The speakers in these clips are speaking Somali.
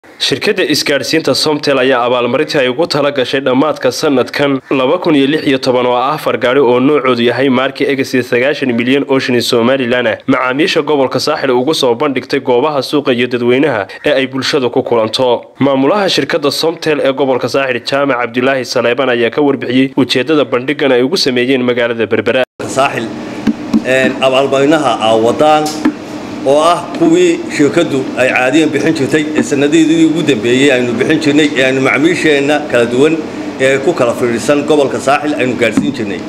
shirkadda isgaadhsiinta somtel ayaa abaalmarintii ay ugu tala gashay dhammaadka sanadkan laba kun iyo lix iyo toban oo ah afar gaadhi oo noocoodu yahay maarki egasi sagaashan milyan oo shilin somalilan ah macaamiisha gobolka saaxil ugu soo bandhigtay goobaha suuqa iyo dadweynaha ee ay bulshadu ku kulanto maamulaha shirkadda somtel ee gobolka saaxil jaamac cabdulaahi saleeban ayaa ka warbixiyey ujeedada bandhigan ay ugu sameeyeen magaalada berbera saaxil abaalmarinaha aawadaan oo ah kuwii shirkaddu ay caadiyan bixin jirtay ee sanadihii ugu dambeeyey aynu bixin jirnay ee aynu macmiisheenna kala duwan ee ku kala fiidhisan gobolka saaxil aynu gaadhsiin jirnay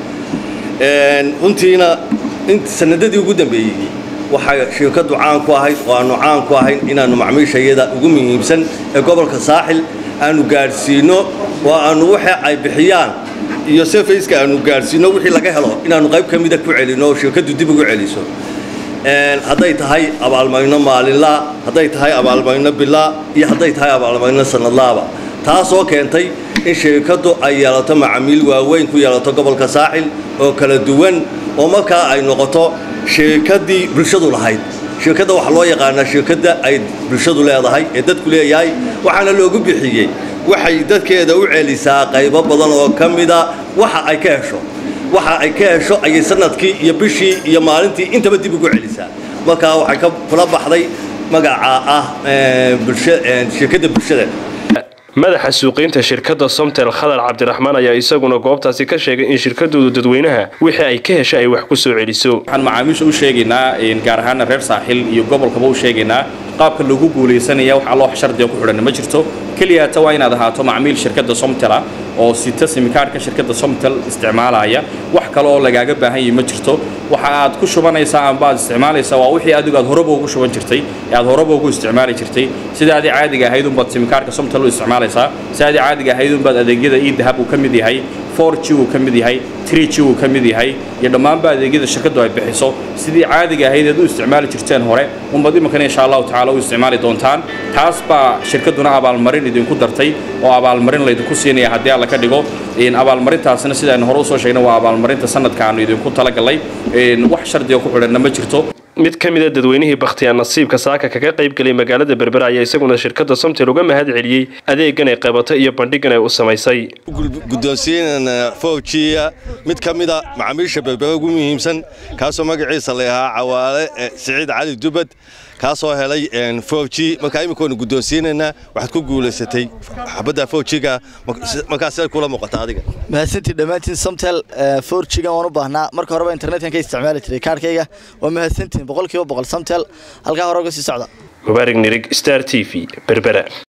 runtiina sanadadii ugu dambeeyey waxay shirkaddu caan ku ahayd oo aanu caan ku ahayn inaannu macmiishayada ugu muhiimsan ee gobolka saaxil aanu gaadhsiinno oo aanu waxa ay bixiyaan iyo sefayska aanu gaadhsiinno wixii laga helo inaannu qayb ka mida ku celinno oo shirkaddu dib ugu celiso hadday tahay abaalmarino maalinlaa hadday tahay abaalmarino bilaa iyo hadday tahay abaalmarino sanadlaaba taasoo keentay in shirkaddu ay yeelato macaamiil waaweyn ku yeelato gobolka saaxil oo kala duwan oo markaa ay noqoto shirkaddii bulshadu lahayd shirkadda waxaa loo yaqaanaa shirkadda ay bulshadu leedahay ee dadku leeyahay waxaana loogu bixiyey waxay dadkeeda u celisaa qaybo badan oo ka mida waxa ay ka hesho waxa ay ka hesho ayay sanadkii iyo bishii iyo maalintii intaba dib ugu celisaa markaa waxay ka kula baxday magaca ah shirkadda bulshada madaxa suuqiynta shirkadda somtel khadar cabdiraxmaan ayaa isaguna goobtaasi ka sheegay in shirkadoodu dadweynaha wixii ay ka hesha ay wax ku soo celiso waxaan macaamiisha u sheegaynaa gaar ahaana reer saaxil iyo gobolkaba u sheegaynaa qaabka lagu guulaysanaya wax alloo shardiga ku xidhan ma jirto keliyaata waa inaad ahaato macmiil shirkadda somtela oo sita simikaarhka shirkadda somtel isticmaalaya wax kale oo lagaaga baahan yahi ma jirto waxa aad ku shubanaysaa amba aad isticmaalaysaa waa wixii adigu aad horeba ugu shuban jirtay ee aad horeba ugu isticmaali jirtay sidaadii caadiga ahayd unbaad simikaarhka somtel u isticmaalaysaa sidaadii caadiga ahayd unbaad adeegyada ii dahab uu ka mid yahay 4G uu ka mid yahay 3G uu ka mid yahay iyo dhammaanba adeegyada shirkaddu ay bixiso sidii caadiga ahayd aad u isticmaali jirteen hore unbad imankana insha allahu tacaala u isticmaali doontaan taas baa shirkadduna abaalmarin idinku dartay oo abaalmarin laydinku siinaya haddii alla ka dhigo abaalmarintaasna sidaan hore usoo sheegnay waa abaalmarinta sanadka aanu idinku talagalay wax shardiga ku xidhanna ma jirto mid ka mida dadweynihii bakhtiyaa nasiibka saaka kaga qaybgelay magaalada berbera ayaa isaguna shirkadda somtel uga mahad celiyey adeegan ay qabatay iyo bandhigan ay u samaysay guddoonsiinana fowjiya mid ka mida macaamiisha berbera ugu muhiimsan kaasoo magaciisa la ahaa cawaale siciid cali dubad kaasoo helay fowji markaa iminkoonu guddoonsiinaynaa waxaad ku guulaysatay xabadda fowjiga markaas siday kula muuqata adiga mahadsantii dhammaantiin somtel fowjigan waan u baahnaa marka horeba internetkan ka isticmaali jiray kaarhkayga waa mahadsantiin boqolkiiba boqol somtel halkaa hore uga sii socda mubaarig nirig star t v berbera